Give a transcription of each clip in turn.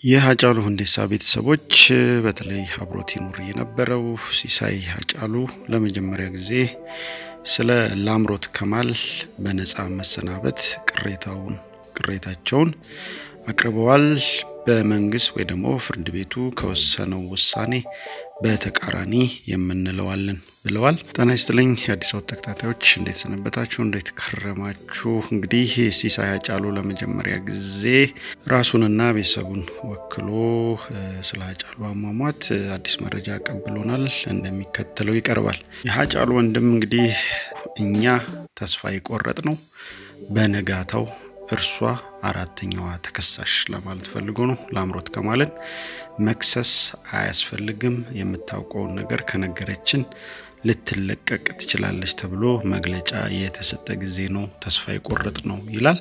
የሀጫሉ ሁንዴሳ ቤተሰቦች በተለይ አብሮት ይኑር የነበረው ሲሳይ ሀጫሉ ለመጀመሪያ ጊዜ ስለ ላምሮት ከማል በነፃ መሰናበት ቅሬታውን ቅሬታቸውን አቅርበዋል። በመንግስት ወይ ደግሞ ፍርድ ቤቱ ከወሰነው ውሳኔ በተቃራኒ የምንለዋለን ብለዋል። ጤና ይስጥልኝ የአዲስ አበባ ተከታታዮች፣ እንዴት ሰነበታችሁ? እንዴት ከረማችሁ? እንግዲህ ሲሳይ ሀጫሉ ለመጀመሪያ ጊዜ ራሱንና ቤተሰቡን ወክሎ ስለ ሀጫሉ አሟሟት አዲስ መረጃ ቀብሎናል። እንደሚከተለው ይቀርባል። የሀጫሉ ወንድም እንግዲህ እኛ ተስፋ የቆረጥ ነው በነጋታው እርሷ አራተኛዋ ተከሳሽ ለማለት ፈልጎ ነው። ላምሮት ከማልን መክሰስ አያስፈልግም፣ የምታውቀውን ነገር ከነገረችን ልትለቀቅ ትችላለች ተብሎ መግለጫ የተሰጠ ጊዜ ነው ተስፋ የቆረጥ ነው ይላል።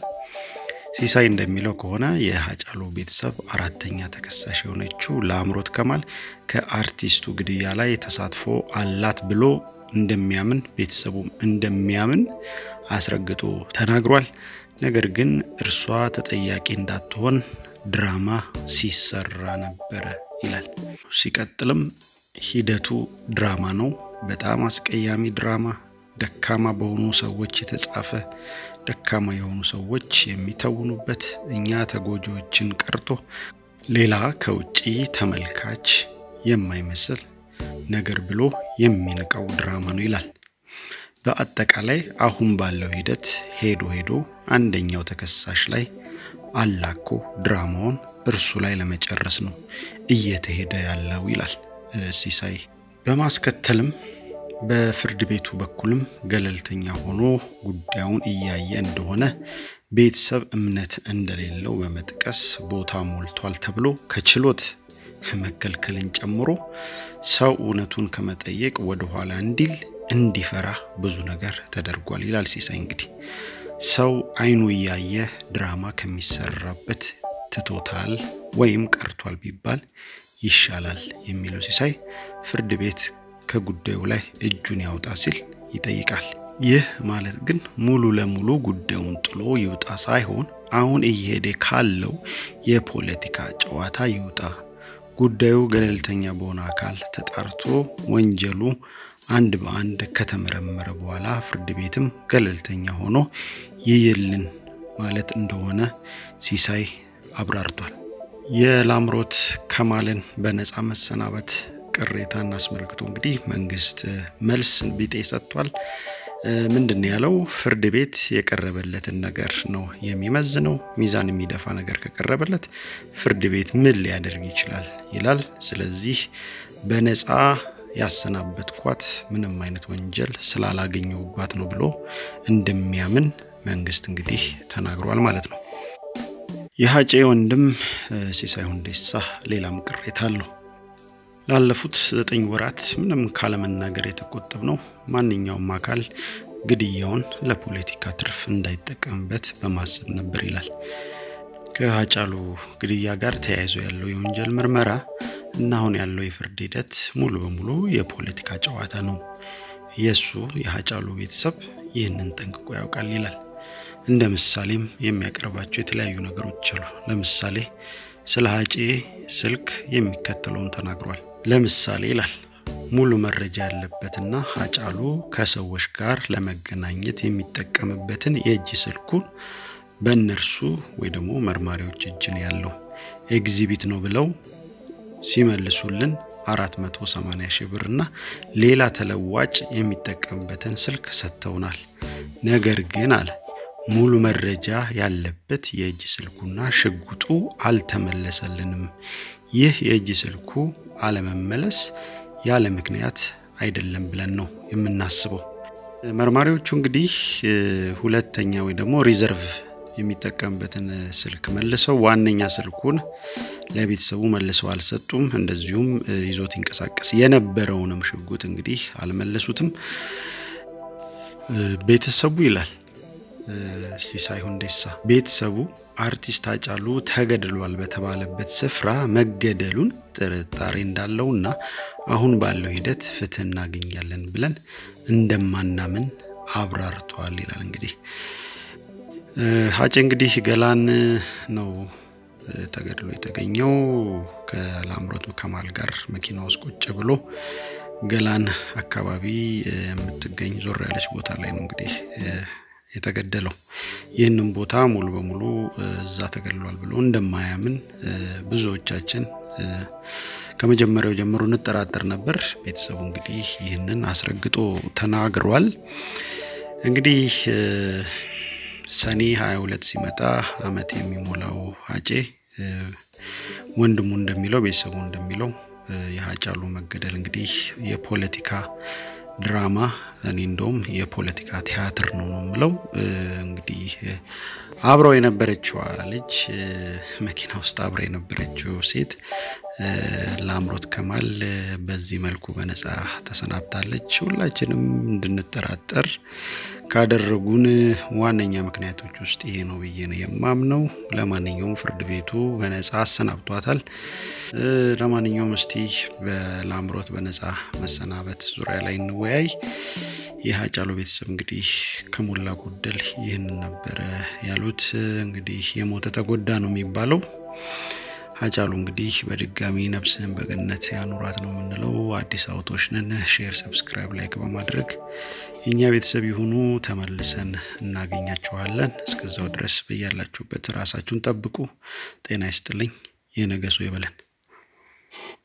ሲሳይ እንደሚለው ከሆነ የሀጫሉ ቤተሰብ አራተኛ ተከሳሽ የሆነችው ላምሮት ከማል ከአርቲስቱ ግድያ ላይ ተሳትፎ አላት ብሎ እንደሚያምን ቤተሰቡም እንደሚያምን አስረግጦ ተናግሯል። ነገር ግን እርሷ ተጠያቂ እንዳትሆን ድራማ ሲሰራ ነበረ ይላል። ሲቀጥልም ሂደቱ ድራማ ነው፣ በጣም አስቀያሚ ድራማ፣ ደካማ በሆኑ ሰዎች የተጻፈ ደካማ የሆኑ ሰዎች የሚተውኑበት እኛ ተጎጂዎችን ቀርቶ ሌላ ከውጪ ተመልካች የማይመስል ነገር ብሎ የሚንቀው ድራማ ነው ይላል። በአጠቃላይ አሁን ባለው ሂደት ሄዶ ሄዶ አንደኛው ተከሳሽ ላይ አላኮ ድራማውን እርሱ ላይ ለመጨረስ ነው እየተሄደ ያለው ይላል ሲሳይ። በማስከተልም በፍርድ ቤቱ በኩልም ገለልተኛ ሆኖ ጉዳዩን እያየ እንደሆነ ቤተሰብ እምነት እንደሌለው በመጥቀስ ቦታ ሞልቷል ተብሎ ከችሎት መከልከልን ጨምሮ ሰው እውነቱን ከመጠየቅ ወደኋላ እንዲል እንዲፈራ ብዙ ነገር ተደርጓል ይላል ሲሳይ። እንግዲህ ሰው አይኑ እያየ ድራማ ከሚሰራበት ትቶታል ወይም ቀርቷል ቢባል ይሻላል የሚለው ሲሳይ ፍርድ ቤት ከጉዳዩ ላይ እጁን ያውጣ ሲል ይጠይቃል። ይህ ማለት ግን ሙሉ ለሙሉ ጉዳዩን ጥሎ ይውጣ ሳይሆን አሁን እየሄደ ካለው የፖለቲካ ጨዋታ ይውጣ፣ ጉዳዩ ገለልተኛ በሆነ አካል ተጣርቶ ወንጀሉ አንድ በአንድ ከተመረመረ በኋላ ፍርድ ቤትም ገለልተኛ ሆኖ ይይልን ማለት እንደሆነ ሲሳይ አብራርቷል። የላምሮት ከማልን በነፃ መሰናበት ቅሬታን አስመልክቶ እንግዲህ መንግስት መልስ ቢጤ ሰጥቷል። ምንድን ያለው ፍርድ ቤት የቀረበለትን ነገር ነው የሚመዝነው። ሚዛን የሚደፋ ነገር ከቀረበለት ፍርድ ቤት ምን ሊያደርግ ይችላል ይላል። ስለዚህ በነፃ ያሰናበትኳት ምንም አይነት ወንጀል ስላላገኘውባት ነው ብሎ እንደሚያምን መንግስት እንግዲህ ተናግሯል ማለት ነው። የሀጬ ወንድም ሲሳይ ሁንዴሳ ሌላም ቅሬታ አለው። ላለፉት ዘጠኝ ወራት ምንም ካለመናገር የተቆጠብ ነው ማንኛውም አካል ግድያውን ለፖለቲካ ትርፍ እንዳይጠቀምበት በማሰብ ነበር ይላል። ከሀጫሉ ግድያ ጋር ተያይዞ ያለው የወንጀል ምርመራ እና አሁን ያለው የፍርድ ሂደት ሙሉ በሙሉ የፖለቲካ ጨዋታ ነው። የእሱ የሀጫሉ ቤተሰብ ይህንን ጠንቅቆ ያውቃል ይላል። እንደ ምሳሌም የሚያቀርባቸው የተለያዩ ነገሮች አሉ። ለምሳሌ ስለ ሀጬ ስልክ የሚከተለውን ተናግሯል። ለምሳሌ ይላል ሙሉ መረጃ ያለበትና ሀጫሉ ከሰዎች ጋር ለመገናኘት የሚጠቀምበትን የእጅ ስልኩን በእነርሱ ወይ ደግሞ መርማሪዎች እጅ ነው ያለው። ኤግዚቢት ነው ብለው ሲመልሱልን 480 ሺህ ብር እና ሌላ ተለዋጭ የሚጠቀምበትን ስልክ ሰጥተውናል። ነገር ግን አለ ሙሉ መረጃ ያለበት የእጅ ስልኩና ሽጉጡ አልተመለሰልንም። ይህ የእጅ ስልኩ አለመመለስ ያለ ምክንያት አይደለም ብለን ነው የምናስበው። መርማሪዎቹ እንግዲህ ሁለተኛ ወይ ደግሞ ሪዘርቭ የሚጠቀምበትን ስልክ መልሰው ዋነኛ ስልኩን ለቤተሰቡ መልሰው አልሰጡም። እንደዚሁም ይዞት ይንቀሳቀስ የነበረውንም ሽጉጥ እንግዲህ አልመለሱትም። ቤተሰቡ ይላል ሲሳይ ሁንዴሳ ቤተሰቡ አርቲስት ሃጫሉ ተገድሏል በተባለበት ስፍራ መገደሉን ጥርጣሬ እንዳለውና አሁን ባለው ሂደት ፍትህ እናገኛለን ብለን እንደማናምን አብራርተዋል ይላል። እንግዲህ ሀጬ እንግዲህ ገላን ነው ተገድሎ የተገኘው ከላምሮት ከማል ጋር መኪና ውስጥ ቁጭ ብሎ ገላን አካባቢ የምትገኝ ዞር ያለች ቦታ ላይ ነው እንግዲህ የተገደለው። ይህንን ቦታ ሙሉ በሙሉ እዛ ተገድሏል ብሎ እንደማያምን ብዙዎቻችን ከመጀመሪያው ጀምሮ እንጠራጠር ነበር። ቤተሰቡ እንግዲህ ይህንን አስረግጦ ተናግሯል። እንግዲህ ሰኔ 22 ሲመጣ አመት የሚሞላው ሀጬ ወንድሙ እንደሚለው ቤተሰቡ እንደሚለው የሀጫሉ መገደል እንግዲህ የፖለቲካ ድራማ እኔ እንደውም የፖለቲካ ቲያትር ነው ነው የምለው። እንግዲህ አብረው የነበረችዋ ልጅ መኪና ውስጥ አብረ የነበረችው ሴት ላምሮት ከማል በዚህ መልኩ በነፃ ተሰናብታለች። ሁላችንም እንድንጠራጠር ካደረጉን ዋነኛ ምክንያቶች ውስጥ ይሄ ነው ብዬ ነው የማምነው። ለማንኛውም ፍርድ ቤቱ በነፃ አሰናብቷታል። ለማንኛውም እስቲ በላምሮት በነፃ መሰናበት ዙሪያ ላይ እንወያይ። የሀጫሉ ቤተሰብ እንግዲህ ከሞላ ጎደል ይህንን ነበረ ያሉት። እንግዲህ የሞተ ተጎዳ ነው የሚባለው። ሀጫሉ እንግዲህ በድጋሚ ነፍስህን በገነት ያኑራት ነው የምንለው። አዲስ አውቶች ነን። ሼር፣ ሰብስክራይብ፣ ላይክ በማድረግ የእኛ ቤተሰብ ይሁኑ። ተመልሰን እናገኛችኋለን። እስከዛው ድረስ በያላችሁበት ራሳችሁን ጠብቁ። ጤና ይስጥልኝ። የነገ ሰው ይበለን።